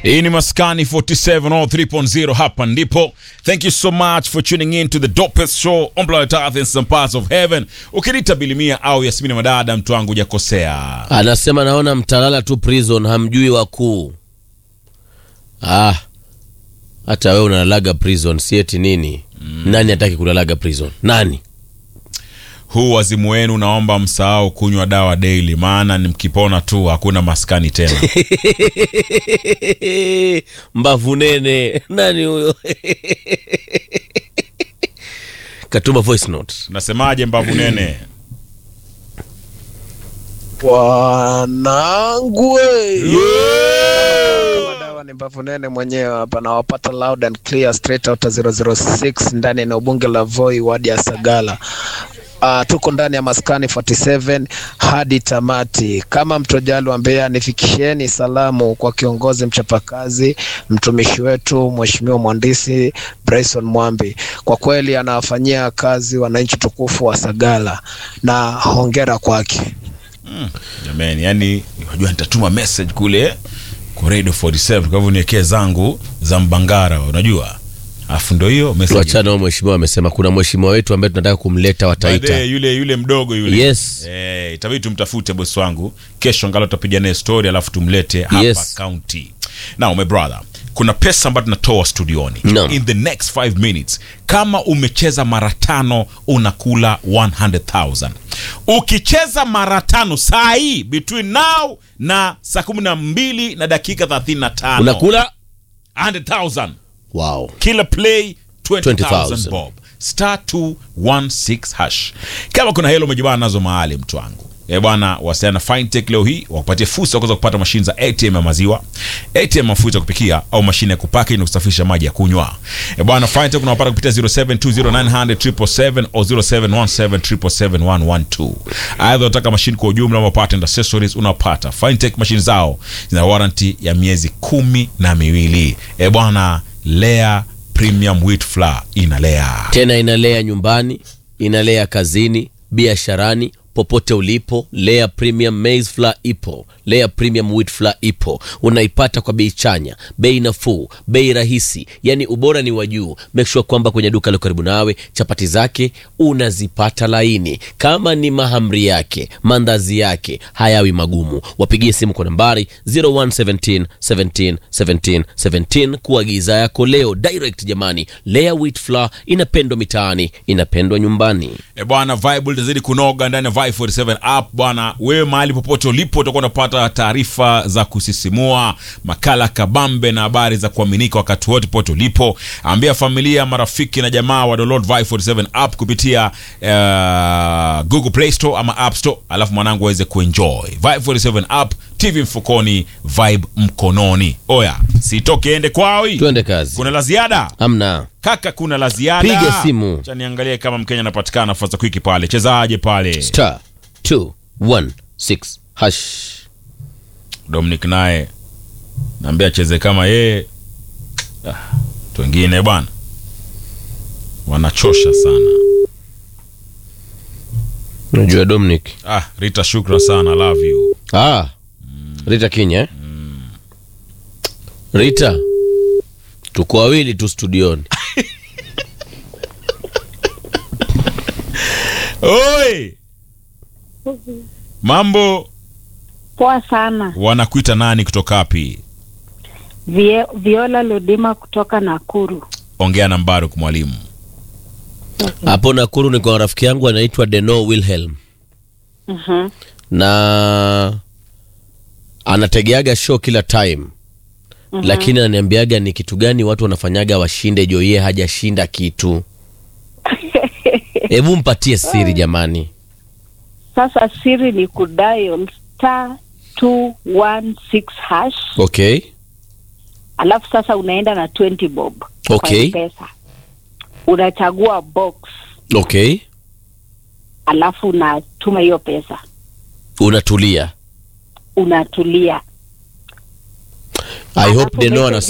Hii ni Maskani 47 or 3.0 hapa ndipo. Thank you so much for tuning in to the dopest show on planet Earth in some parts of heaven. Ukiniita Bilimia au Yasmini Madada, mtu wangu hujakosea. Anasema naona mtalala tu prison, hamjui wakuu. Ah, hata wewe unalalaga prison, si eti nini? Nani hataki kulalaga prison? Nani? Huu wazimu wenu naomba msahau kunywa dawa daily, maana ni mkipona tu hakuna maskani tena. Mbavu nene. Nani huyo? Katuma voice note. Nasemaje mbavu nene? Wanangu we. Kama dawa ni mbavu nene mwenyewe hapa nawapata loud and clear straight out 006 ndani ya eneo bunge la Voi wadi ya Sagala. Uh, tuko ndani ya maskani 47 hadi tamati. Kama mtojali wa Mbeya, nifikisheni salamu kwa kiongozi mchapakazi, mtumishi wetu Mheshimiwa Mhandisi Bryson Mwambi. Kwa kweli anawafanyia kazi wananchi tukufu wa Sagala na hongera kwake. Jamani, yani unajua nitatuma message kule kwa Radio 47 kwa hivyo niwekee zangu za Mbangara, unajua. Alafu ndio hiyo message. Tuachane na mheshimiwa amesema kuna mheshimiwa wetu ambaye tunataka kumleta wataita. Baadaye yule yule mdogo yule. Yes. Eh, itabidi tumtafute bosi wangu. Kesho ngalo tutapiga naye story alafu tumlete hapa Yes. county. Now my brother, kuna pesa ambayo tunatoa studioni. Naam. In the next 5 minutes, kama umecheza mara tano unakula 100,000. Ukicheza mara tano saa hii between now na saa kumi na mbili na dakika 35 Unakula? 100,000 Wow. kila play 20,000 20,000 bob star 216 hash kama kuna helo umejibana nazo mahali mtu wangu e bwana wasiana na fintech leo hii wakupatie fursa ya kuweza kupata mashine za atm ya maziwa atm ya mafuta ya kupikia au mashine ya kupaki na kusafisha maji ya kunywa e bwana fintech unawapata kupitia 0720900777 au 0717771112 aidha unataka mashine kwa ujumla ama patent accessories unapata fintech mashine zao zina warranty ya miezi kumi na miwili e bwana lea premium wheat flour inalea Tena inalea nyumbani, inalea kazini, biasharani, popote ulipo. Lea Premium Maize Flour ipo, Lea Premium Wheat Flour ipo. Unaipata kwa bei chanya, bei nafuu, bei rahisi, yani ubora ni wa juu. Make sure kwamba kwenye duka la karibu nawe chapati zake unazipata laini, kama ni mahamri yake, mandazi yake hayawi magumu. Wapigie simu kwa nambari 0117 17 17 17 kuagiza yako leo direct. Jamani, Lea Wheat Flour inapendwa mitaani, inapendwa nyumbani. E bwana, Vibe litazidi kunoga ndani ya Vibe 47 app bwana. Wewe mahali popote ulipo utakuwa unapata taarifa za kusisimua, makala kabambe na habari za kuaminika wakati wote popote ulipo. Ambia familia, marafiki na jamaa wa download Vibe 47 app kupitia uh, Google Play Store ama App Store, alafu mwanangu aweze kuenjoy Vibe 47 app, TV mfukoni, Vibe mkononi. Oya, sitoke ende kwawi. Tuende kazi. Kuna la ziada? Amna Kaka, kuna la ziada. Piga simu. Acha niangalie kama Mkenya anapatikana nafasi za kwiki pale. Chezaje pale? star 216 hash. Dominic naye naambia acheze kama yeye. Ah, watu wengine bwana wanachosha sana. Unajua Dominic? Ah, Rita, shukra sana, love you. Ah, Rita Kinya eh? Rita, tuko wawili tu studioni. Oi, mambo, Poa sana. wanakuita nani kutoka wapi? Vie, Viola Lodima kutoka Nakuru. Ongea na Mbaruk mwalimu. Hapo Nakuru ni kwa rafiki yangu anaitwa Deno Wilhelm Mhm. na anategeaga show kila time lakini ananiambiaga ni kitu gani watu wanafanyaga washinde Joye hajashinda kitu. Hebu mpatie siri jamani. Sasa siri ni kudial star 216 hash, Okay. alafu sasa unaenda na 20 bob Okay. kwa pesa, unachagua box, Okay. alafu unatuma hiyo pesa, Unatulia. unatulia. I hope Alafu Deno message ana